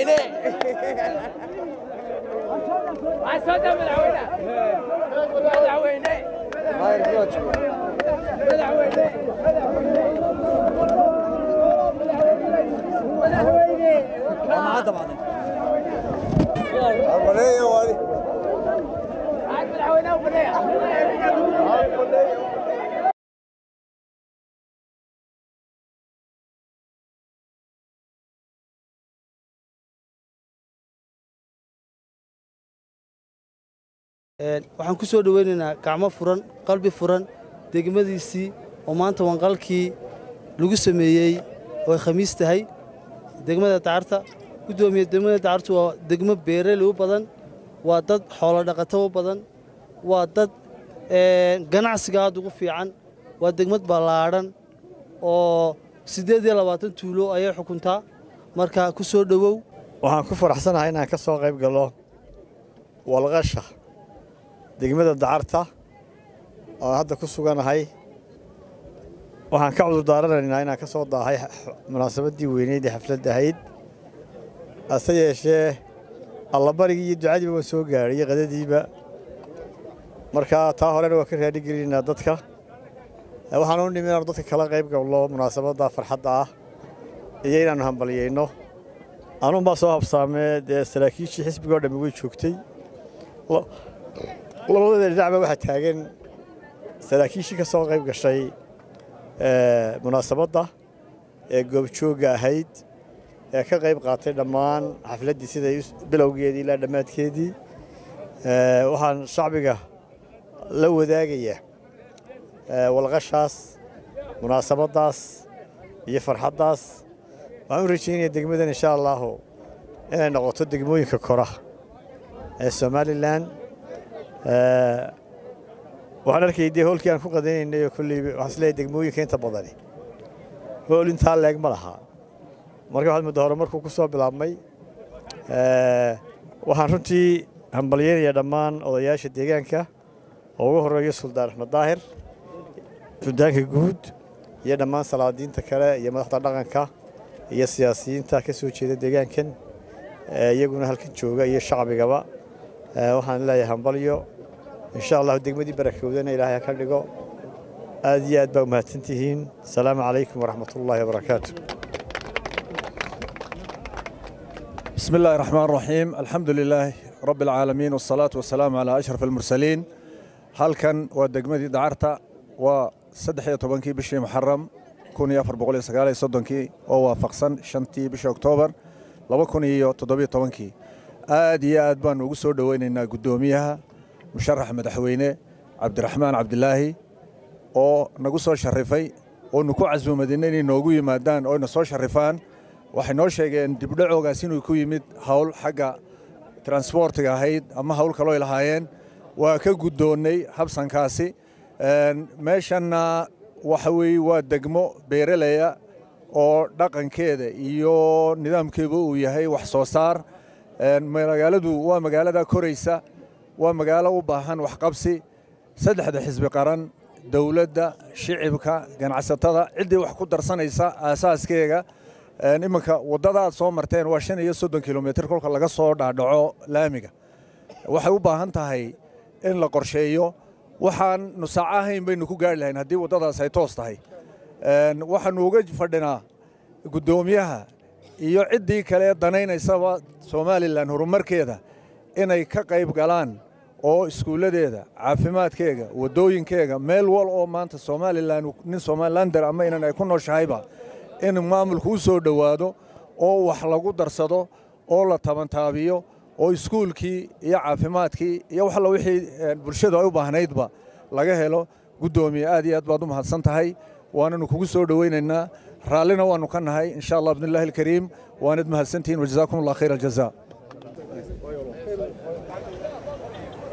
madaxweyne عسودة مدحوينة مدحوينة مدحوينة مدحوينة وبنية waxaan ku soo dhoweynaynaa gacmo furan qalbi furan degmadiisii oo maanta wanqalkii lagu sameeyey oo ay khamiis tahay degmada dacarta guddoomiye degmada dacartu waa degmo beeraley u badan waa dad xoolo dhaqato u badan waa dad ganacsiga aad ugu fiican waa degmad ballaadhan oo siddeed iyo labaatan tuulo ayay xukuntaa marka ku soo dhowow waxaan ku faraxsanahay inaan ka soo qayb galo walqasha degmada dacarta oo hadda ku suganahay waxaan ka cudur daaranaynaa inaan ka soo daahay munaasabaddii weyneyd ee xafladda ahayd hase yeeshee allabarigii iyo ducadiiba waan soo gaadhay iyo qadadiiba markaa taa horena waan ka raadhigelinaynaa dadka waxaan u nimi inaanu dadka kala qayb galno munaasabadda farxadda ah iyo inaannu hambalyayno anuunbaa soo habsaamee dee saraakiishii xisbigoo dhammi way joogtay labadada dhinacba waxaa taagan saraakiishii ka soo qayb gashay munaasabadda ee goobjoogga ahayd ee ka qayb qaatay dhammaan xafladdii siday bilowgeedii ilaa dhammaadkeedii waxaan shacbiga la wadaagayaa walqashaas munaasabaddaas iyo farxaddaas waxaan u rajaynaya degmadan insha allaahu inay noqoto degmooyinka kora ee somalilan waxaan arkayay dee hoolkii aan ku qadanaynay oo kolley waxaan isleeyahay degmooyinka inta badani hool intaa leeg ma laha marka waxaad muddo hore markuu ku soo bilaabmay waxaan runtii hambalyaynayaa dhammaan odayaasha deegaanka oo ugu horreeyo suldaan axmed daahir suldaanka guud iyo dhammaan salaadiinta kale iyo madaxda dhaqanka iyo siyaasiyiinta ka soo jeeda deegaankan iyaguna halkan jooga iyo shacbigaba waxaan leeyahay hambalyo insha allahu degmadii barakowdana ilaahay ha ka dhigo aad iyo aad baa umahadsan tihiin asalaamu calaykum waraxmat ullaahi wabarakaatu بسم الله الرحمن الرحيم الحمد لله رب العالمين والصلاة والسلام على أشرف المرسلين halkan waa degmadii dacarta waa saddex iyo tobankii bishii muxaram kun iyo afar boqol iyo sagaal iyo soddonkii oo waafaqsan shantii bishii oktoobar laba kun iyo toddobiyo tobankii aad iyo aad baanu ugu soo dhoweynaynaa guddoomiyaha musharax madaxweyne cabdiraxmaan cabdilaahi oo nagu soo sharifay oonu ku casuumadina inay noogu yimaadaan oo na soo sharifaan waxay noo sheegeen dibdhacoogaas inuu ku yimid hawl xagga transbortiga ahayd ama hawl kaloo ay lahaayeen waa ka guddoonnay habsankaasi meeshanna waxa weeye waa degmo beeraleya oo dhaqankeeda iyo nidaamkeedu uu yahay wax soo saar magaaladu waa magaalada koraysa waa magaalo u baahan waxqabsi saddexda xisbi qaran dowladda shicibka ganacsatada ciddii wax ku darsanaysa aasaaskeega iminka waddada aad soo marteen waa shan iyo soddon kilomitir kolka laga soo dhaadhaco laamiga waxay u baahan tahay in la qorsheeyo waxaan nusaaco ahayn baynu ku gaari lahayn haddii waddadaas ay toos tahay waxaannu uga fadhinaa guddoomiyaha iyo ciddii kale danaynaysaba somalilan horumarkeeda inay ka qayb galaan oo iskuulladeeda caafimaadkeega waddooyinkeega meel wal oo maanta somalilan nin somalilander ama inan ay ku nooshahayba in maamulku u soo dhowaado oo wax lagu darsado oo la tabantaabiyo oo iskuulkii iyo caafimaadkii iyo wax alla wixii bulshadu ay u baahnaydba laga helo guddoomiye aad iyo aad baad u mahadsan tahay waananu kugu soo dhowaynaynaa raallina waannu ka nahay insha allah bidnillahi alkariim waanad mahadsantihiin wajazaakum allah khayr aljaza